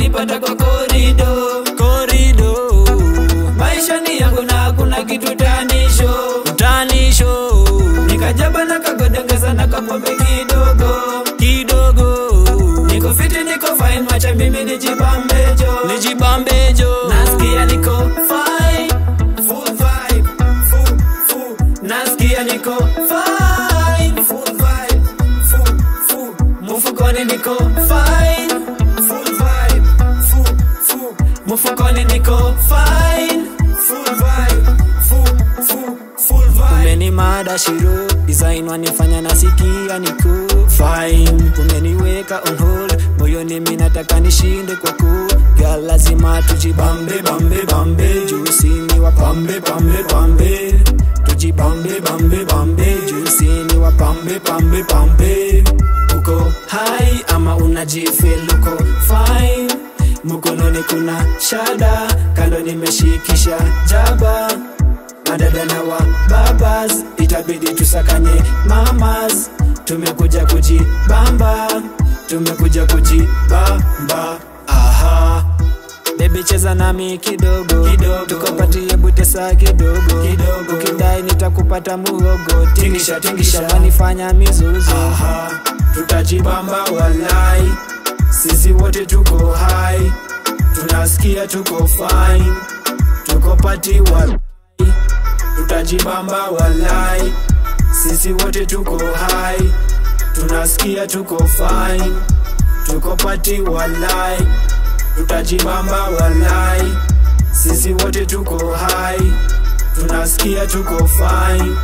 utanipata kwa korido korido maisha ni yangu na hakuna kitu tanisho utanisho nikajaba na kagodongeza na kapombe kidogo kidogo niko fiti niko fine macha mimi nijibambejo nijibambejo nasikia niko fine full vibe full full nasikia niko fine full vibe full full mufukoni niko fine full vibe full full mufukoni niko fine full vibe full full full vibe umeni mada shiro design wanifanya nasikia niko fine umeniweka on hold moyoni mimi nataka nishinde kwa ku girl lazima tujibambe bambe bambe jusini wa pambe pambe pambe tujibambe bambe bambe jusini wa pambe pambe pambe uko hai ama unajifeel uko fine mkononi kuna shada kando nimeshikisha jaba madada na wa babas itabidi tusakanye mamas tumekuja kujibamba tumekuja kujibamba aha bebi cheza nami kidogo Kidogo. tukopatie butesa kidogo Kidogo. ukidai nitakupata muhogo Tingisha, tingisha. wanifanya mizuzu Aha, tutajibamba walai, sisi wote tuko hai, tunasikia tuko fine, tuko pati walai, tutajibamba walai, sisi wote tuko hai, tunasikia tuko fine, tuko pati walai, tutajibamba walai, sisi wote tuko hai, tunasikia tuko fine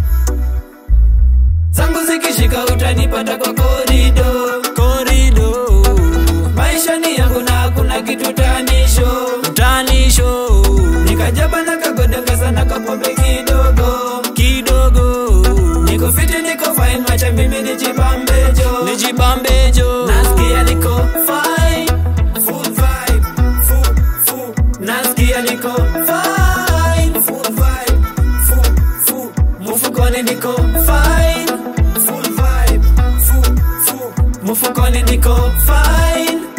zangu zikishika utanipata kwa korido korido maisha ni yangu na hakuna kitu tanisho utanisho nikajaba na kagodongeza na kapombe kidogo kidogo niko fiti niko fine macha mimi nijibambejo nijibambejo nasikia niko fine full vibe full full nasikia niko fine full vibe full full mufukoni niko fine full vibe full full mufukoni niko fine